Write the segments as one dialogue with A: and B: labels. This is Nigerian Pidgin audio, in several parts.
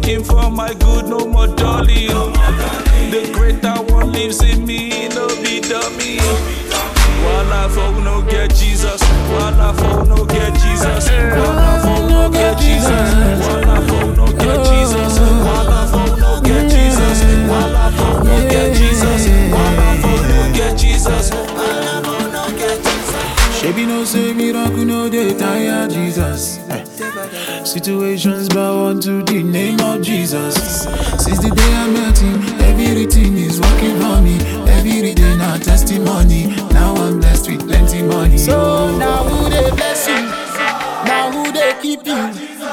A: working for my good, no more dolly. The greater one lives in me, no be dummy. Walla for who no get Jesus. Walla for who no get Jesus. Walla for who no get Jesus. Walla for who no get Jesus. Walla for who no get Jesus. Walla for who no get Jesus. Walla for who no get Jesus. Walla for who no get Jesus.
B: Shebi no say miracle no dey tire Jesus. Eh. Situations bow unto the name of Jesus. Since the day I met him, everything is working for me. Every day now testimony. Now I'm blessed with plenty money.
C: So now who they bless you? Now who they keep you?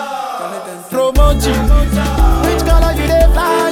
C: Promote you. Which color you they fly,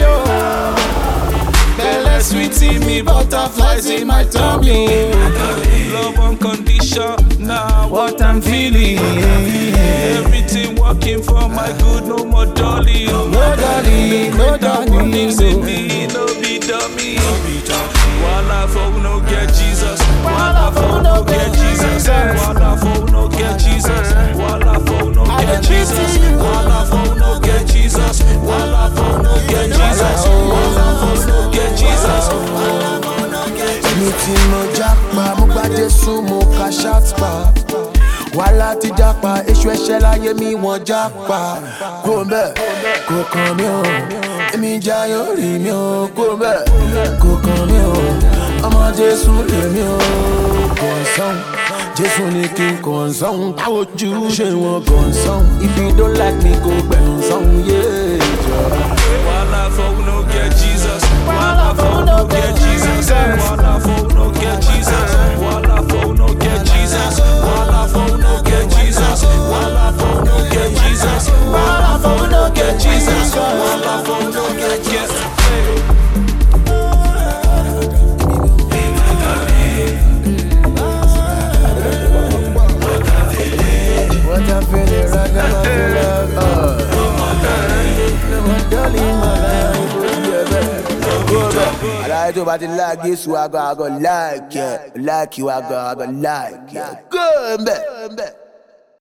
C: oh? Belle sweet in me, butterflies in my tummy.
A: Love unconditional.
B: What I'm feeling.
A: Everything working for my good, no more dolly.
C: No dolly, no
A: That one lives in
C: dolly.
A: me, no be dummy. Walla for who no get Jesus. Walla for who no get Jesus. Walla for who no get Jesus. Walla for who no get Jesus. Walla for who no get Jesus. Walla for who no get Jesus. Walla for who no get Jesus. Walla for who no get Jesus.
D: mi tí mo jápa mo gba jésù mo ka ṣàtìpá wàhálà ti jápa èṣù ẹ̀ṣẹ̀ láyé mi wọ́n jápa kó bẹ́ẹ̀ kò kàn mí o èmi jayọ̀ rí mi o kó bẹ́ẹ̀ kò kàn mí o ọmọ jésù lè mi o kọ̀ọ̀sán jésù ní kí n kọ̀ọ̀sán táwọn ojú ṣe wọn kọ̀ọ̀sán if you don't like me kò gbẹ̀ǹsán yé jọra.
A: Walla for who no get Jesus. Walla for who no get Jesus. Walla for who no get Jesus. Walla for who no get Jesus. Walla for who no get Jesus. Walla for who no get Jesus. Walla for who no get Jesus. Walla for who no get Jesus.
D: What I feel is right now, I feel love. Uh. My darling, my life, oh, yeah, baby. Go back. Aláyé tó bá ti like Jésù, àgọ́ àgọ́ like ẹ̀. Like you, àgọ́ àgọ́ like ẹ̀. Go mbẹ̀.